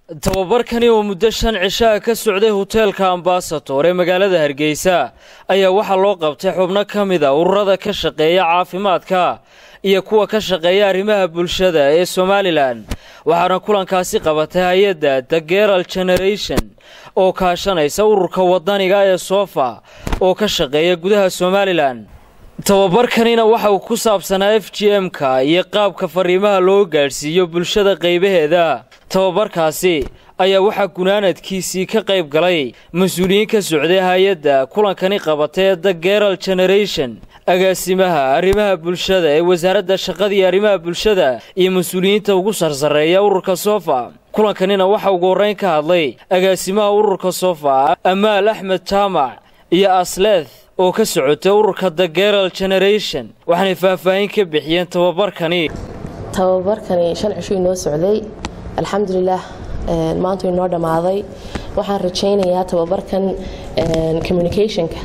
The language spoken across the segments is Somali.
tababarkani oo muddo shan cishaa ka socday hoteelka ambasator ee magaalada hargeysa ayaa waxaa loo qabtay xubno ka mid a ururada ka shaqeeya caafimaadka iyo kuwa ka shaqeeya arrimaha bulshada ee somalilan waxaana kulankaasi qabatay hay-adda the geral generation oo kaashanaysa ururka wadaniga ee sofa oo ka shaqeeya gudaha somalilan tababarkanina waxa uu ku saabsanaa f g m-ka iyo qaabka fariimaha loo gaadhsiiyo bulshada qaybaheeda tababarkaasi ayaa waxaa gunaanadkiisii ka qayb galay mas-uuliyiin ka socday hay-adda kulankani qabatay ee the geral generation agaasimaha arrimaha bulshada ee wasaaradda shaqada iyo arrimaha bulshada iyo mas-uuliyiinta ugu sarsareeya ururka sofa kulankanina waxaa ugu horreyn ka hadlay agaasimaha ururka sofa amaal axmed jaamac iyo asleth oo ka socotay ururka the geral generation waxaanay faahfaahin ka bixiyeen tababarkani tababarkani shan cisho inoo socday alxamdulilaah maanta inoo dhammaaday waxaan rajaynayaa tababarkan communicationka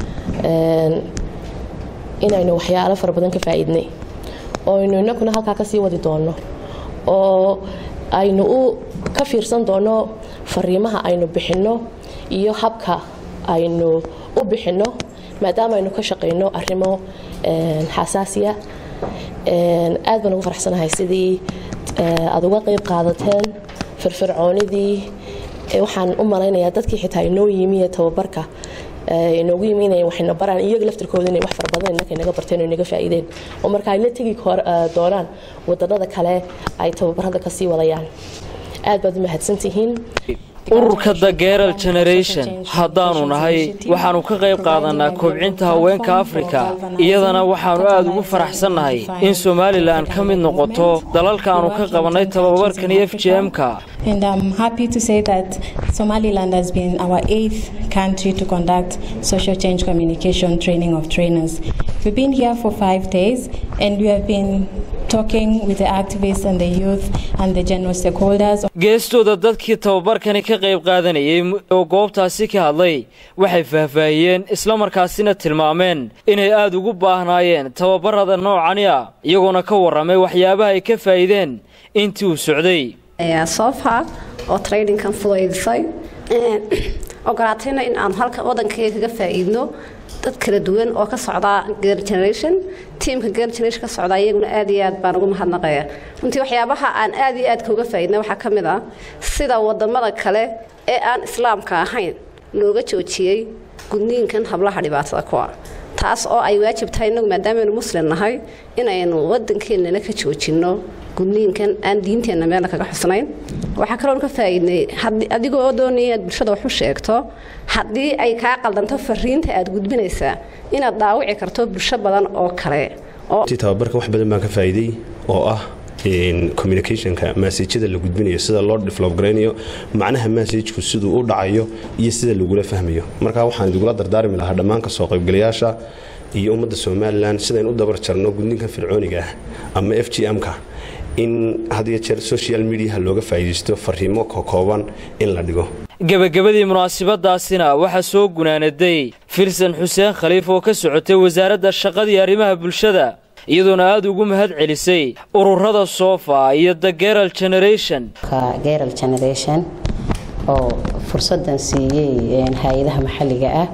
inaynu waxyaalo fara badan ka faa'iidnay oo aynu inakuna halkaa kasii wadi doonno oo aynu u ka fiirsan doonno fariimaha aynu bixinno iyo habka aynu u bixinno maadaama aynu ka shaqayno arrimo xasaasiya aad baan ugu faraxsanahay sidii aad uga qayb qaadateen firfircoonidii waxaan u malaynayaa dadkii xitaa inoo yimi ee tababarka inoogu yimi inay waxayna baraan iyaga laftirkooda inay wax fara badan innaka inaga barteen oo inaga faa'iideen oo marka ay la tegi doonaan wadannada kale ay tababarada kasii wadayaan aad baad u mahadsantihiin ururka the geral generation haddaanu nahay waxaannu ka qayb qaadanaa kobcinta haweenka afrika iyadana waxaannu aad ugu faraxsannahay in somalilan ka mid noqoto dalalka aanu ka qabannay tababarkani f g m-ka And I'm happy to say that Somaliland has been our eighth country to conduct social change communication training of trainers. We've been here for five days and we have been talking with the activists and the youth and the general stakeholders. geestooda dadkii tababarkani ka qayb qaadanayay oo goobtaasi ka hadlay waxay faahfaahiyeen islamarkaasina tilmaameen inay aad ugu baahnaayeen tababarada noocani ah iyagoona ka warramay waxyaabaha ay ka faa'iideen intii uu socday sofa oo trainingkan fudaydisay ogolaatayna in aan halka wadankayga kaga faa'iidno dad kala duwan oo ka socdaa geer generation tiamka geer generation ka socdaa iyaguna aad iyo aad baan ugu mahadnaqaya runtii waxyaabaha aan aad iyo aad kauga faa'iidna waxaa ka mid ah sida wadamada kale ee aan islaamka ahayn looga joojiyey gudniinkan hablaha dhibaatada kuwa taas oo ay waajib tahay inagu maadaamanu muslim nahay inaynu wadankeenana ka joojinno gudniinkan aan diinteenna meelna kaga xusnayn waxaa kaloon ka faa'iidnay adigoo doonaya inaad bulshada wax u sheegto haddii ay kaa qaldanto fariinta aad gudbinaysaa inaad dhaawici karto bulsho badan oo kale tababarka wax badan baan ka faa'iiday oo ah communicationka maasajada la gudbinayo sida loo develop garaynayo macnaha maasajku siduu u dhacayo iyo sida lagula fahmayo marka waxaan idugula dardaarmi lahaa dhammaan kasoo qaybgalayaasha iyo ummadda somalilan sidayn u dabar jarno gudninka fircooniga ah ama f g m-ka in hadiyo jeer social mediaha looga faa'iidaysto fariimo kokooban in la dhigo gebagabadii munaasabadaasina waxaa soo gunaanaday filsan xuseen khaliif oo ka socotay wasaaradda shaqadii arrimaha bulshada iyadoona aada ugu mahad celisay ururada sofa iyo the geral generation geral generation oo fursadan siiyey hay-adaha maxalliga ah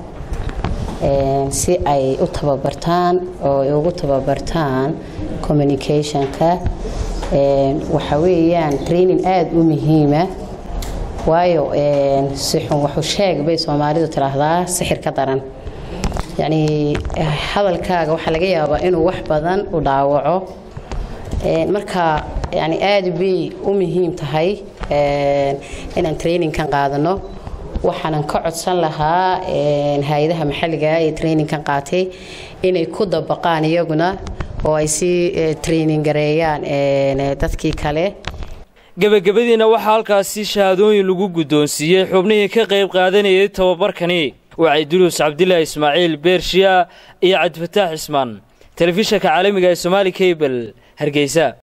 si ay u tababartaan oo ay ugu tababartaan communicationka waxa weeyaan training aada u muhiima waayo sixun waxu sheeg bay soomaalidu tidhaahdaa sixir ka daran yacnii hadalkaaga waxaa laga yaabaa inuu wax badan u dhaawaco marka yani aada bay u muhiim tahay inaan trainingkan qaadano waxaanan ka codsan lahaa hay-adaha maxalliga ee trainingkan qaatay inay ku dabaqaan iyaguna oo ay sii training gareeyaan dadkii kale gebagabadiina waxaa halkaasi shahaadooyin lagu guddoonsiiyey xubnihii ka qayb qaadanayay tababarkani wacay duluus cabdilaahi ismaaciil beershiya iyo cabdifataax cismaan telefishanka caalamiga ee somaali kabel hargeysa